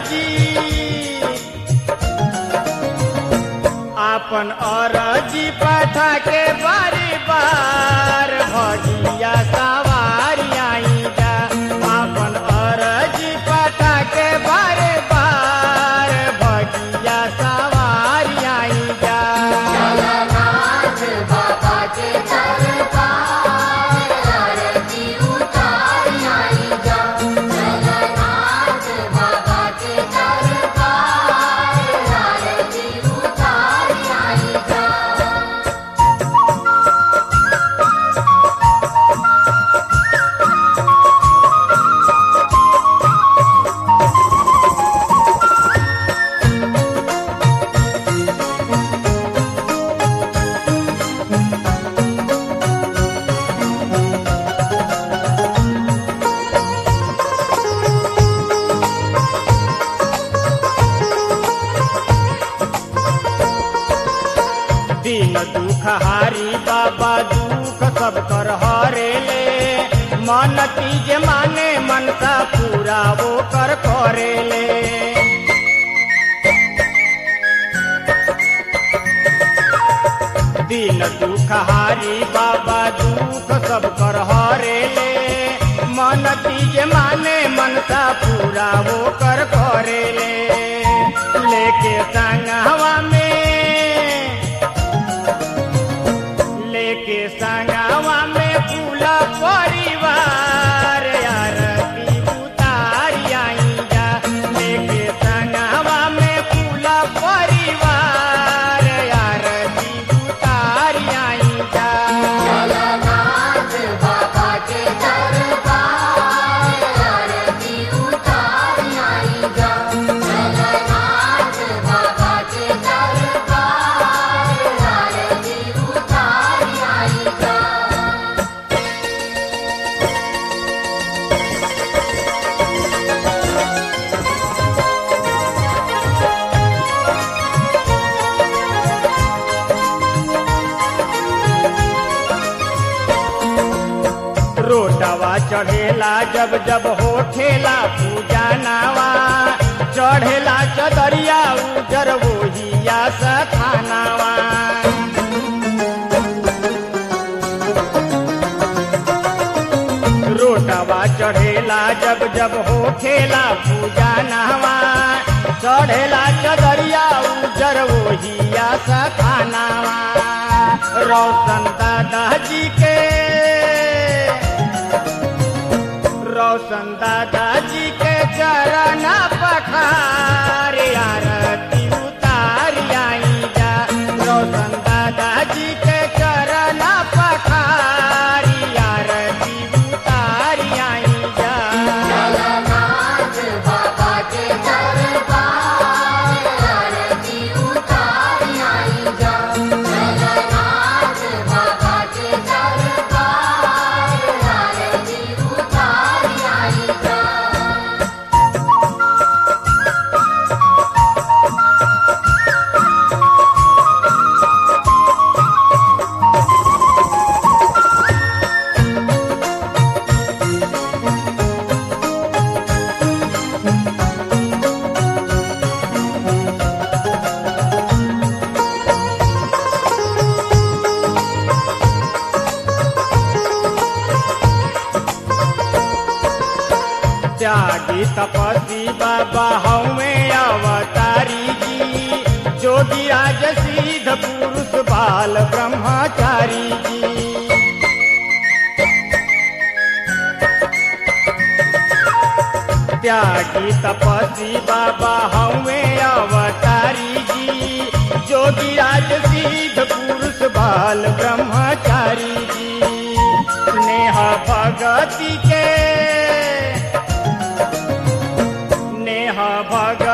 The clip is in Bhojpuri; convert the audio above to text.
अरजी आपन अरजी पठा के बारी बार भगिया सवारी आई जा आपन अरजी पठा के बारे बार भगिया सवारी आई जा जगन्नाथ बाबा के दरबार आरती उतार आई जा जगन्नाथ बाबा के दरबार आरती उतार आई जा दिन दुख हारी बाबा दुख सब कर हरे ले मन तीज माने मनसा पूरा वो कर करे ले दिन दुख हारी बाबा दुख सब कर हरे ले मन तीज माने मनसा पूरा वो कर करे ले लेके संगवा में लेके संगवा में पूरा परिवार आरती उतारी आई जा लेके संगवा में पूरा परिवार आरती उतारी आई जा जगन्नाथ बाबा के दरबार आरती उतार आई जा जगन्नाथ बाबा के दरबार आरती उतार आई जा रोटवा चढ़ेला जब जब होठेला पूजा नावा चढ़ेला चदरिया उजर वोहिया सखानावा रोटवा चढ़ेला जब जब होठेला पूजा नावा चढ़ेला चदरिया उजर वोहिया सखानावा रोशन दादा जी के रोशन दादाजी के चरण पखार आरती उतार आई जा रोशन दादाजी के चरण पखार आरती उतार आई जा जगन्नाथ बाबा के दरबार आरती उतार आई जा जगन्नाथ बाबा के दरबार आरती उतार आई जा त्यागी तपस्वी बाबा हमें अवतारी जी जोगी राज सिद्ध पुरुष बाल ब्रह्मचारी जी त्यागी तपस्वी बाबा हमें अवतारी जी जोगी राज सिद्ध पुरुष बाल ब्रह्मचारी जी नेह भगति के नेह भग